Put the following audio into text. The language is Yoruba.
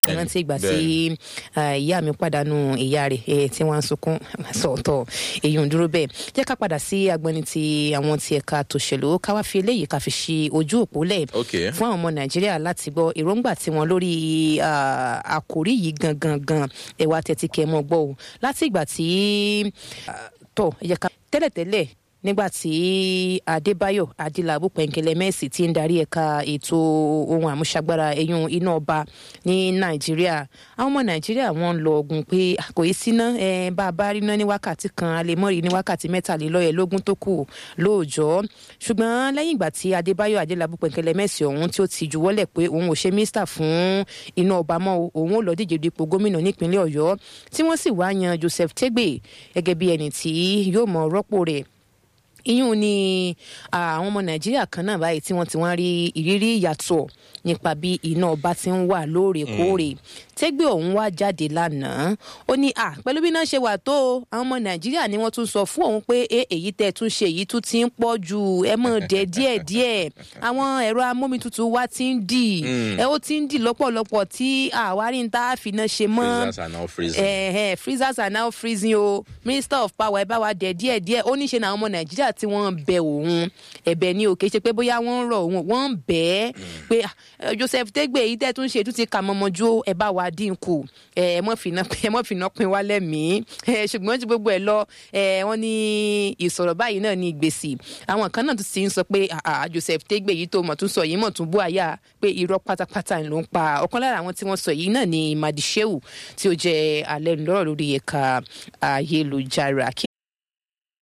rántí ìgbà tí ìyá mi pàdánù ìyá rẹ̀ tí wọ́n ń sunkún sọ̀tọ̀ èyí ń dúró bẹ́ẹ̀ jẹ́ ká padà sí agbọ́ni ti àwọn ti ẹ̀ka tòṣèlú ká wá fi eléyìí ká fi ṣe ojú òpó lẹ̀ fún àwọn ọmọ nàìjíríà láti gbọ́ èròǹgbà tiwọn lórí àkòrí yìí gangan gan ẹ̀wà tẹ̀tí kẹ́ mọ́ gbọ́ o láti ìgbà tí tọ̀ ẹ̀yẹ ká tẹ́lẹ̀tẹ́lẹ̀ nígbà tí adébáyò adélábù pẹ̀ǹkẹ̀lẹ̀ mẹ́sì ti ń darí ẹ̀ka ètò ohun àmúṣagbára ẹ̀yún iná ọba ní nàìjíríà àwọn ọmọ nàìjíríà wọ́n ń lọ ogun pé kò í síná bá a bá rí iná ní wákàtí kan a lè mọ́rí ní wákàtí mẹ́tàlélọ́yẹ̀lógún tó kù lóòjọ́ ṣùgbọ́n lẹ́yìn ìgbà tí adébáyò adélábù pẹ̀ǹkẹ̀lẹ̀ mẹ́sì ọ̀hún tí ó ti juwọ́lẹ̀ pé òun ò ṣe mínísítà fún iná ọba mọ́ òun ò lọ díje dupò gómìnà nípínlẹ̀ ọ̀yọ́ tí wọ́n sì wá yan joseph tegbe gẹ́gẹ́ bí ẹni tí yóò mọ rọ́pò rẹ̀ ìyún ni àwọn ọmọ nàìjíríà kan náà báyìí tí wọ́n ti wọ́n rí ìrírí ìyàtọ̀ nípa bí iná ọba ti ń wà lóòrèkóòrè tẹ́gbẹ́ ọ̀hún wá jáde lánàá ó ní à pẹ̀lú bí náà ṣe wà tó àwọn ọmọ nàìjíríà ni wọ́n tún sọ fún òun pé èyí tẹ́ tún ṣe èyí tún ti ń pọ̀ ju ẹ mọ̀ dẹ́ díẹ̀ díẹ̀ àwọn ẹ̀rọ amómitutù wa ti ń dì ẹ ó ti ń dì lọ́pọ̀lọpọ̀ tí àwárí ń tá a fi náà ṣe mọ́ freezers are now freezing o minister of power ẹ bá wa dẹ̀ díẹ̀ díẹ̀ ó ní ṣe ní àwọn ọmọ nàìjíríà tí wọ́n bẹ òun ẹ̀bẹ̀ ni òkè ṣe pé bóyá wọ́n ń rọ̀ òun wọ́n ń bẹ́ ẹ́ pé joseph tẹ́gbẹ́ èyí tẹ́ tún ṣe tún ti kà mọ́mọ́jú ẹ bá wa dínkù ẹ mọ́ fìnà pin wá lẹ́mìí ṣùgbọ́n tí gbogbo ẹ̀ lọ wọ́n ní ìsọ̀rọ̀ báyìí náà ní gbèsè àwọn kan náà tún ti ń sọ pé joseph tẹ́gbẹ́ èyí tó mọ̀ tún sọ yìí mọ̀ tún bú àyà pé irọ́ pátápátá ló ń pa ọ̀kan lára àwọn tí wọ́n sọ yìí náà ni madishehu tí ó jẹ́ alẹ́ lọ́rọ̀ lórí ẹ̀ka ayélujára